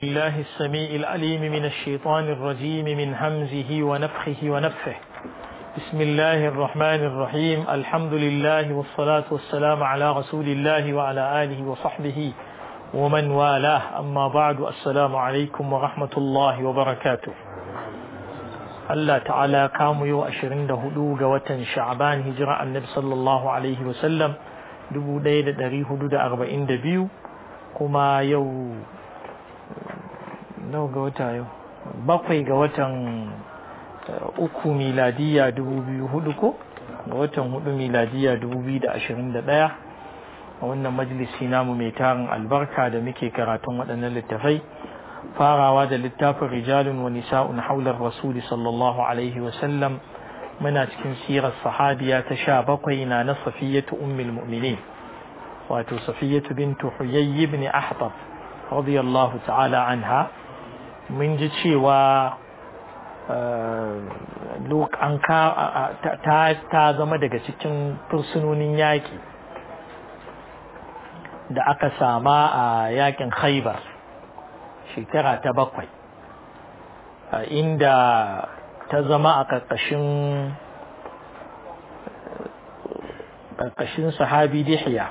الله السميع العليم من الشيطان الرجيم من همزه ونفخه ونفخه بسم الله الرحمن الرحيم الحمد لله والصلاة والسلام على رسول الله وعلى آله وصحبه ومن والاه أما بعد السلام عليكم ورحمة الله وبركاته الله تعالى كام يو أشرين دهدو قوة شعبان هجرة النبي صلى الله عليه وسلم دبو ديد دري هدود أربعين دبيو كما يو nawa ga wata yau bakwai ga watan uku miladiya dubu biyu hudu ko ga watan hudu miladiya dubu biyu da ashirin da ɗaya a wannan majalisi namu mai tarin albarka da muke karatun waɗannan littafai farawa da littafin rijalun wa nisa'un haular rasuli sallallahu alaihi wasallam muna cikin sirar sahabiya ta sha bakwai na na safiyatu ummul mu'minin wato safiyatu bintu huyayyi ibn ahbab radiyallahu ta'ala anha mun ji cewa an ta zama daga cikin fursunonin yaƙi da aka sama a yaƙin khaibar shekara ta bakwai inda ta zama a ƙarƙashin ƙarƙashin sahabi dihiya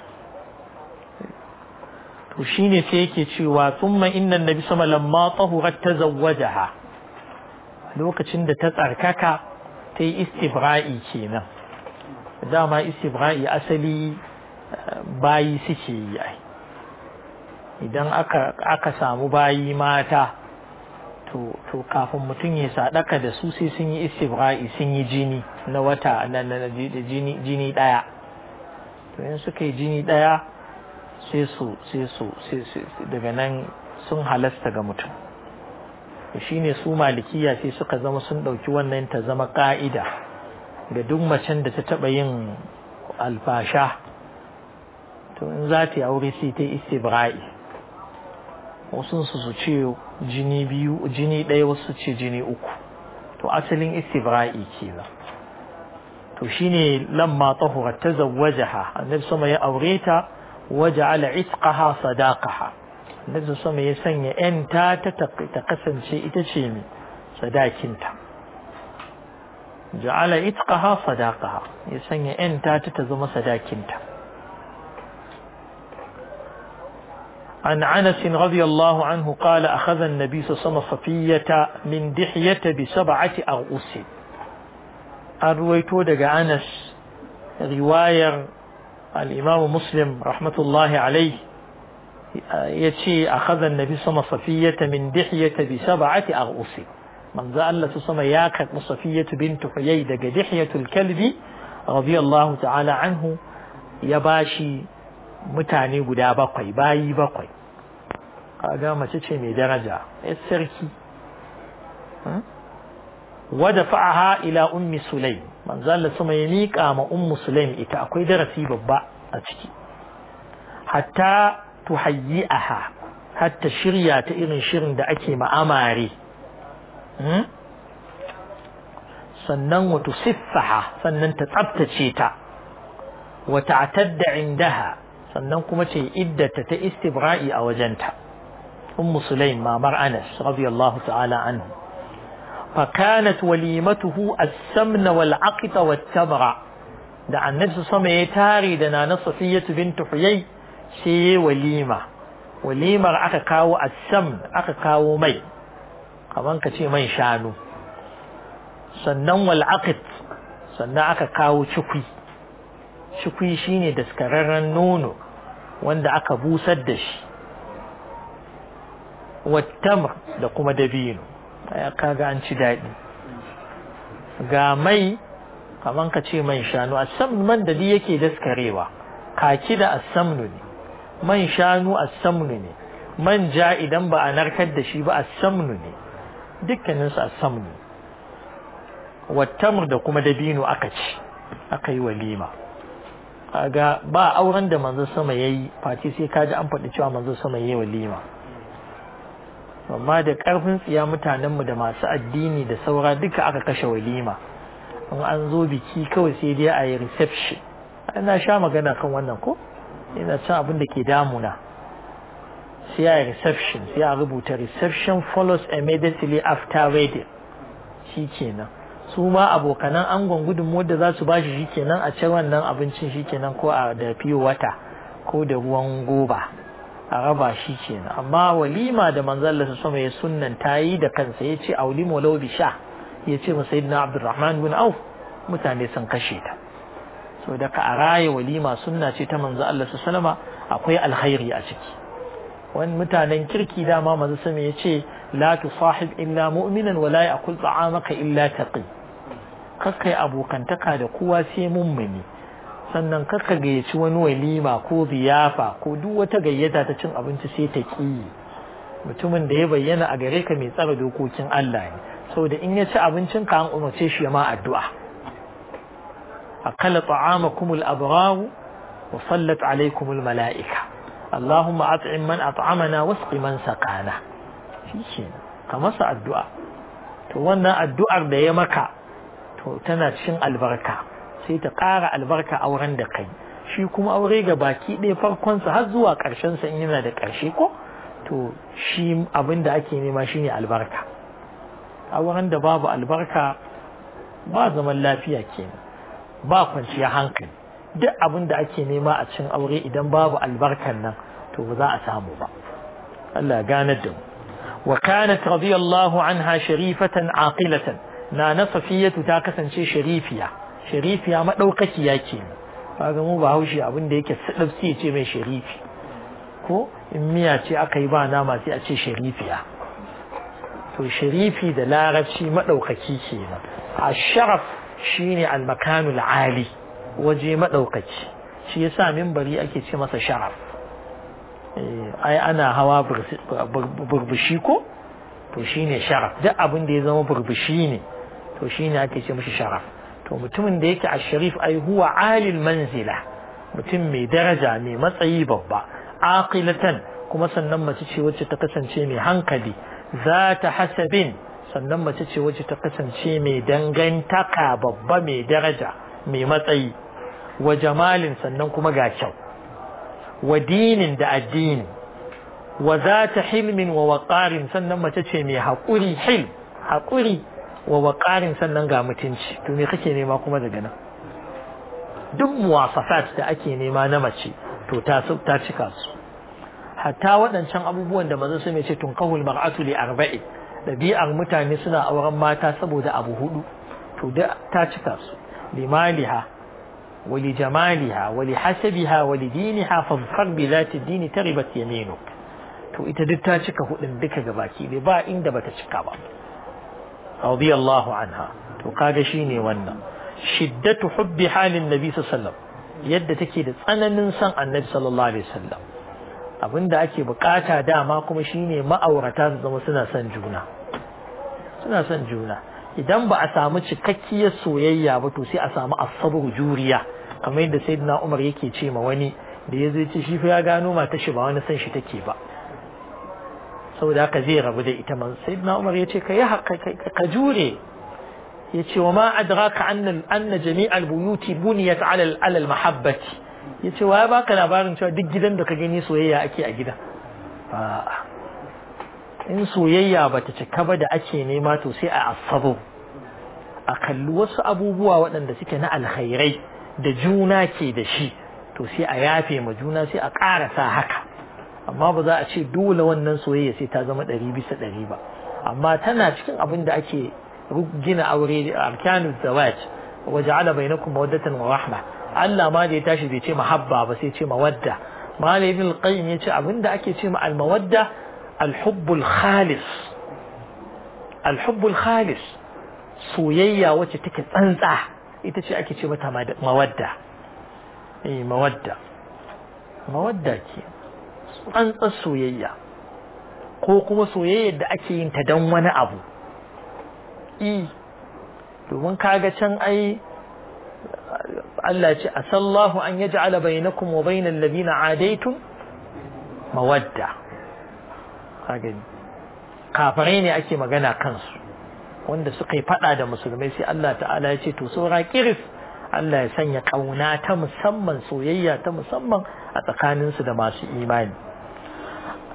to shine sai yake cewa thumma inna nabi sama lamma tahurat tazawwajaha lokacin da ta tsarkaka ta yi istibra'i kenan dama istibra'i asali bayi suke yi ai idan aka aka samu bayi mata to to kafin mutum ya sadaka da su sai sun yi istibra'i sun yi jini na wata na jini jini daya to in suka yi jini daya sai su sai su daga nan sun halasta ga mutum shi ne su malikiya sai suka zama sun ɗauki wannan ta zama ƙa'ida ga duk macen da ta taɓa yin alfasha to in za ta yi aure sai ta istibra'i wasu su su ce jini biyu jini ɗaya wasu ce jini uku to asalin istibra'i kenan to shine lamma tahurat tazawwajaha annabi sama ya aure ta وجعل عتقها صداقها النبي صلى الله ya sanya ‘yanta ta kasance ita ce mai sadakinta ja'ala itqaha sadaqaha ya sanya ‘yanta ta ta zama sadakinta عن عنس رضي الله عنه قال أخذ النبي صلى الله عليه وسلم صفية من دحية بسبعة أرؤوس أرويتو دقى عنس رواية الإمام مسلم رحمة الله عليه يتشي أخذ النبي صلى الله عليه وسلم صفية من دحية بسبعة أغؤس من ذا الله صلى ياكت صفية بنت حيي دق دحية الكلب رضي الله تعالى عنه يباشي mutane guda bakwai bayi bakwai kaga mace ce mai daraja yar sarki wada fa'aha ila ummi sulaim manzo Allah sama ya miƙa ma ummu sulaim ita akwai darasi babba a ciki hatta tuhayyi'aha hatta shirya ta irin shirin da ake ma'amare sannan wa tusiffaha sannan ta tsabtace ta wa ta'tadda indaha sannan kuma ce iddata ta istibra'i a wajenta ummu sulaim mamar Anas radiyallahu ta'ala anhu فكانت وليمته السمن والعقط والتمر da annabi su sama ya tare da nana safiyatu bintu huyai sai ya walima walimar aka kawo assam aka kawo mai kaman ka ce mai shanu sannan wal aqit sannan aka kawo cikwi cikwi shine daskararren nono wanda aka busar da shi wattamr da kuma dabino kaga an ci daɗi ga mai kaman ka ce man shanu asam man da yake daskarewa kaki da asamnu ne man shanu asamnu ne man ja idan ba a narkar da shi ba asamnu ne dukkanin su asamnu wattamr da kuma dabino aka ci aka yi walima kaga ba auren da manzon sama yayi face sai kaji an faɗi cewa manzon sama yayi walima amma da ƙarfin tsiya mutanenmu da masu addini da saura duka aka kashe walima in an zo biki kawai sai dai a yi reception ina sha magana kan wannan ko ina cin abin da ke damuna sai ya reception sai a rubuta reception follows immediately after wedding shi kenan su ma abokanan angon gudunmuwar da za su ba shi shikenan a can wannan abincin shikenan ko a da fiye wata ko da ruwan goba a raba shi kenan amma walima da manzalla su sama ya sunnan ta yi da kansa ya ce auli walau bi sha ya ce masa sayyidina abdurrahman bin auf mutane sun kashe ta so da ka a raye walima sunna ce ta manzo Allah su salama akwai alkhairi a ciki wani mutanen kirki dama manzo sama ya ce la tusahib illa mu'minan wa la ya'kul ta'amaka illa taqi kakkai abokantaka da kowa sai mummuni sannan kakka gayyaci wani walima ko ziyafa ko duk wata gayyata ta cin abinci sai ta ki mutumin da ya bayyana a gare ka mai tsara dokokin Allah ne saboda in ya ci abincin ka an umarce shi ma addu'a akala ta'amakum al-abrar wa sallat alaykum al-mala'ika Allahumma at'im man at'amana wasqi man saqana shi ka masa addu'a to wannan addu'ar da ya maka to tana cikin albarka sai ta ƙara albarka auren da kai shi kuma aure ga baki ɗaya farkonsa har zuwa ƙarshensa in yana da ƙarshe ko to shi abin da ake nema shine albarka auren da babu albarka ba zaman lafiya kenan ba kwanciya hankali duk abin da ake nema a cikin aure idan babu albarkan nan to ba za a samu ba Allah ganar da mu wa kanat radiyallahu anha sharifatan aqilatan na na safiyatu ta kasance sharifiya sharifiya madaukakiya ke kaga mu ba haushi abin da yake sadafsi ce mai sharifi ko in miya ce aka yi ba nama sai a ce sharifiya to sharifi da larabci madaukaki kenan asharaf shine almakanul ali waje madaukaki shi yasa minbari ake ce masa sharaf ai ana hawa burbushi ko to shine sharaf duk abin da ya zama burbushi ne to shine ake ce mishi sharaf to mutumin da yake a sharif ai huwa alil manzila mutum mai daraja mai matsayi babba aqilatan kuma sannan mace ce wacce ta kasance mai hankali za ta hasabin sannan mace ce wacce ta kasance mai dangantaka babba mai daraja mai matsayi wa jamalin sannan kuma ga kyau wa dinin da addini wa za ta hilmin wa waƙarin sannan mace ce mai haƙuri hil haƙuri wa waƙarin sannan ga mutunci to me kake nema kuma daga nan duk muwasafat da ake nema na mace to ta ta cika su hatta waɗancan abubuwan da maza su mai ce tun kahul mar'atu li arba'i ɗabi'ar mutane suna auren mata saboda abu hudu to da ta cika su limaliha wa li jamaliha wa li hasabiha wa li diniha fadfar bi zati dini taribat yaminuk to ita duk ta cika hudun duka gabaki bai ba inda bata cika ba radiyallahu anha to kaga shine wannan shiddatu hubbi halin nabi sallallahu yadda take da tsananin san annabi sallallahu alaihi wasallam abinda ake bukata dama kuma shine ma'aurata su zama suna son juna suna son juna idan ba a samu cikakkiyar soyayya ba to sai a samu asabu juriya kamar yadda sayyidina Umar yake ce ma wani da ya zai ce shi fa ya gano mata shi ba wani san shi take ba saboda haka zai rabu da ita man sayyidina Umar ya ce ka yi ka jure ya ce wa ma adraka anna anna jami'al buyuti buniyat ala ala al mahabbati ya ce wa ya baka labarin cewa duk gidan da ka gani soyayya ake a gida in soyayya bata cika ba da ake nema to sai a asabu a kalli wasu abubuwa waɗanda suke na alkhairai da juna ke da shi to sai a yafe ma juna sai a ƙarasa haka amma ba za a ce dole wannan soyayya sai ta zama ɗari bisa ɗari ba amma tana cikin abin da ake gina aure arkanul zawaj wa ja'ala bainakum mawaddatan wa rahma Allah ma da ya tashi bai ce mahabba ba sai ce mawadda Malam Ibn al-Qayyim ya ce abin da ake ce ma al-mawadda al-hubbul khalis al-hubbul khalis soyayya wacce take tsantsa ita ce ake ce mata mawadda eh mawadda mawadda ke tsantsar soyayya ko kuma soyayyar da ake yin ta don wani abu i domin kaga can ai Allah ce asallahu an yaj'ala bainakum wa bainal ladina adaitum mawadda kaga kafirai ne ake magana kansu wanda suka yi fada da musulmai sai Allah ta'ala ya ce to saura kiris Allah ya sanya kauna ta musamman soyayya ta musamman a tsakaninsu da masu imani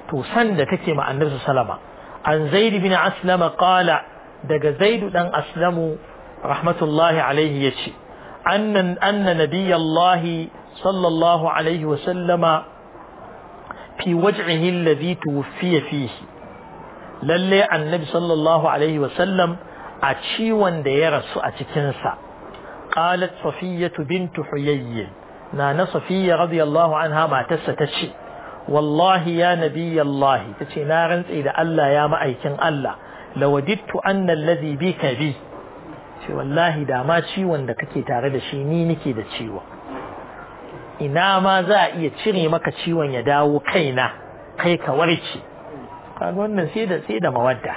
to san da take ma annabi sallama an zaid bin aslama qala daga zaid dan aslamu rahmatullahi alaihi yace annan anna nabiyallahi sallallahu alaihi wa sallama fi waj'ihi alladhi tuwfiya fihi lalle annabi sallallahu alaihi wa sallam a ciwon da ya rasu a cikin sa qalat safiyatu bint huyayy na na safiya radiyallahu anha matarsa tace wallahi ya nabiyallahi tace na rantsi da Allah ya ma'aikin Allah lawadittu anna alladhi bika bi ce wallahi da ma ciwon da kake tare da shi ni nake da ciwon ina ma za a iya cire maka ciwon ya dawo kaina kai ka warke kaga wannan sai da sai da mawadda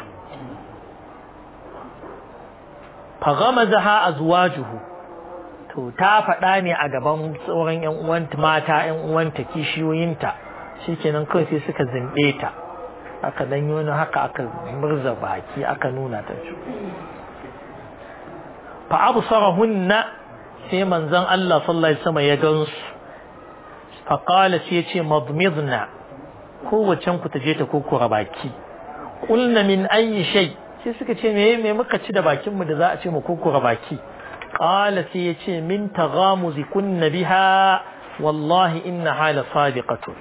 fa ghamazaha azwajuhu to ta faɗa ne a gaban tsoron ƴan uwanta mata ƴan uwanta kishiyoyinta shikenan kawai sai suka zinde ta aka dan yi wani haka aka murza baki aka nuna ta fa absarahunna sai manzon Allah sallallahu alaihi wasallam ya gansu fa qala sai ya ce madmidna kowace ku ta je ta kokura baki qulna min ayi shay sai suka ce me me muka ci da bakin mu da za a ce mu kokura baki qala sai ya ce min taghamuzi kunna biha wallahi inna hala sadiqatu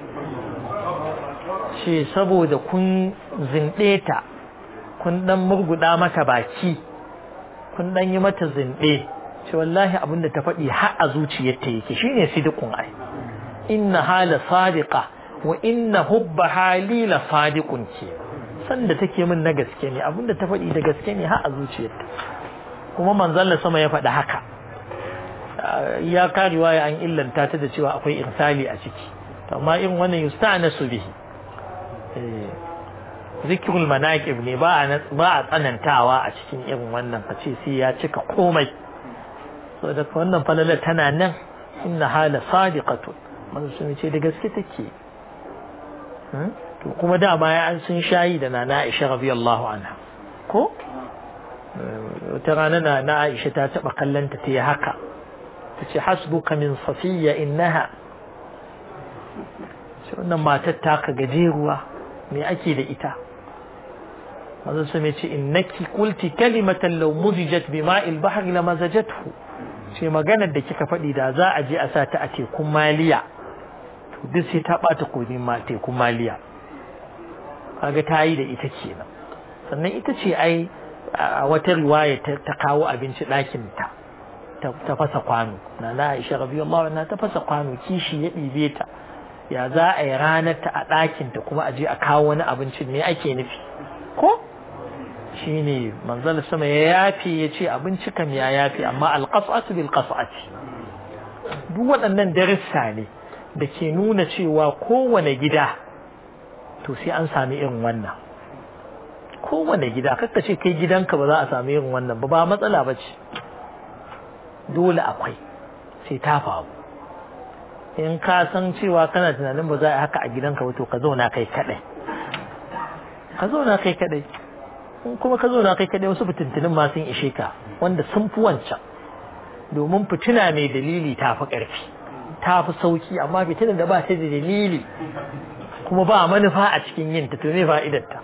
ce saboda kun zinde ta kun dan murguda mata baki kun dan yi mata zinde ce wallahi abinda ta faɗi har a zuciyarta yake shine sidiqun ai inna hala sadiqa wa inna hubba halila sadiqun ce sanda take min na gaske ne abinda ta faɗi da gaske ne har a zuciyarta kuma manzon sama ya faɗi haka ya karewa ya an illanta ta da cewa akwai irsali a ciki amma in wannan yusta'nasu bihi zikirul manaqib ne ba a ba a tsanantawa a cikin irin wannan kace sai ya cika komai saboda wannan falala tana nan inna hala sadiqatu manzo sun ce da gaske take to kuma da baya an sun shayi da nana Aisha radiyallahu anha ko wata rana na Aisha ta taba kallanta ta yi haka tace hasbuka min safiya innaha wannan matar taka gajeruwa me ake da ita manzo sun ce innaki qulti kalimatan law muzijat bima'il bahri lamazajathu ce maganar da kika faɗi da za a je a sa ta a tekun maliya to duk sai ta bata kogin ma tekun maliya kaga ta yi da ita kenan sannan ita ce ai a wata riwaya ta kawo abinci ɗakin ta ta fasa kwano na na Aisha radiyallahu anha ta fasa kwano kishi ya ɗibe ta ya za a yi ranar ta a ɗakin ta kuma a je a kawo wani abincin me ake nufi ko shine manzal sama ya yafe ya ce abinci kam ya yafe amma alqas'atu bil qas'ati duk waɗannan darussa ne da ke nuna cewa kowane gida to sai an sami irin wannan kowane gida kakka ce kai gidanka ba za a sami irin wannan ba ba matsala ba ce dole akwai sai ta faru in ka san cewa kana tunanin ba za a haka a gidanka ba to ka zauna kai kadai ka zauna kai kadai in kuma ka zauna kai kadai wasu fitintunin ma sun ishe ka wanda sun fi wancan domin fitina mai dalili ta fi ƙarfi ta fi sauki amma fitinar da ba ta da dalili kuma ba manufa a cikin yin ta to me fa'idarta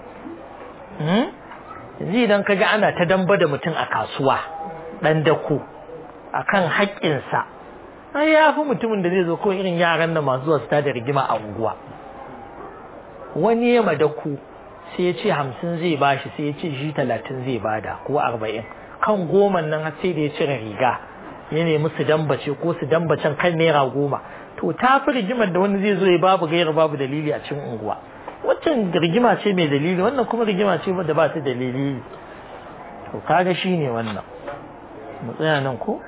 yanzu idan ka ga ana ta damba da mutum a kasuwa ɗan dako a kan haƙƙinsa ai ya fi mutumin da zai zo kawai irin yaran da masu zuwa su da rigima a unguwa wani ya madaku sai ya ce hamsin zai bashi sai ya ce shi talatin zai bada ko arba'in kan goma nan har sai da ya cire riga ya nemi su dambace ko su dambacen kan naira goma to ta fi rigimar da wani zai zo ya babu gaira babu dalili a cikin unguwa waccan rigima ce mai dalili wannan kuma rigima ce da ba ta dalili to kaga shi ne wannan mu tsaya nan ko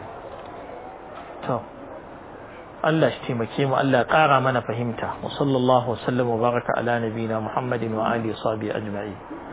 to Allah shi taimake mu Allah ya ƙara mana fahimta wa sallallahu wa sallam wa baraka ala nabiyina Muhammadin wa alihi wa sahbihi ajma'in